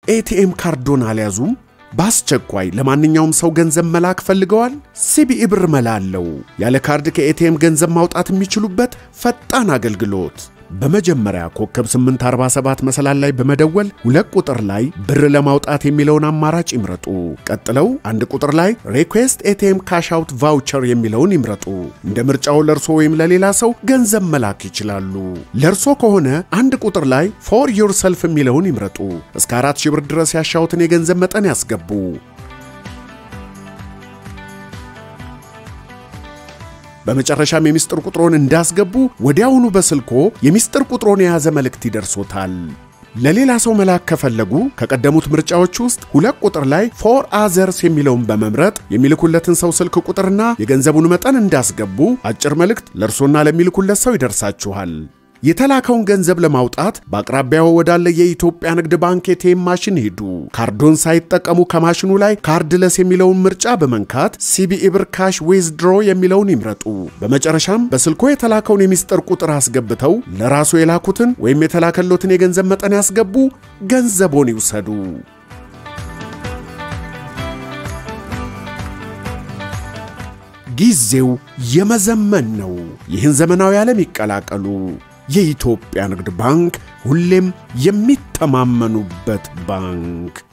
ኤቲኤም ካርዶን አልያዙም? በአስቸኳይ ለማንኛውም ሰው ገንዘብ መላክ ፈልገዋል? ሲቢኢ ብር መላ አለው። ያለ ካርድ ከኤቲኤም ገንዘብ ማውጣት የሚችሉበት ፈጣን አገልግሎት። በመጀመሪያ ኮከብ 847 መሰላል ላይ በመደወል ሁለት ቁጥር ላይ ብር ለማውጣት የሚለውን አማራጭ ይምረጡ። ቀጥለው አንድ ቁጥር ላይ ሪኩዌስት ኤቲኤም ካሽ አውት ቫውቸር የሚለውን ይምረጡ። እንደ ምርጫው ለእርሶ ወይም ለሌላ ሰው ገንዘብ መላክ ይችላሉ። ለእርሶ ከሆነ አንድ ቁጥር ላይ ፎር ዩር ሰልፍ የሚለውን ይምረጡ። እስከ አራት ሺህ ብር ድረስ ያሻውትን የገንዘብ መጠን ያስገቡ። በመጨረሻም የሚስጥር ቁጥሮን እንዳስገቡ ወዲያውኑ በስልኮ የሚስጥር ቁጥሮን የያዘ መልእክት ይደርሶታል። ለሌላ ሰው መላክ ከፈለጉ ከቀደሙት ምርጫዎች ውስጥ ሁለት ቁጥር ላይ ፎር አዘርስ የሚለውን በመምረጥ የሚልኩለትን ሰው ስልክ ቁጥርና የገንዘቡን መጠን እንዳስገቡ አጭር መልእክት ለእርሶና ለሚልኩለት ሰው ይደርሳችኋል። የተላከውን ገንዘብ ለማውጣት በአቅራቢያው ወዳለ የኢትዮጵያ ንግድ ባንክ ኤቲኤም ማሽን ሄዱ። ካርዶን ሳይጠቀሙ ከማሽኑ ላይ ካርድለስ የሚለውን ምርጫ በመንካት ሲቢኢ ብር ካሽ ዊዝድሮ የሚለውን ይምረጡ። በመጨረሻም በስልኮ የተላከውን የሚስጥር ቁጥር አስገብተው ለራሱ የላኩትን ወይም የተላከሎትን የገንዘብ መጠን ያስገቡ። ገንዘቦን ይውሰዱ። ጊዜው የመዘመን ነው። ይህን ዘመናዊ ዓለም ይቀላቀሉ። የኢትዮጵያ ንግድ ባንክ ሁሌም የሚተማመኑበት ባንክ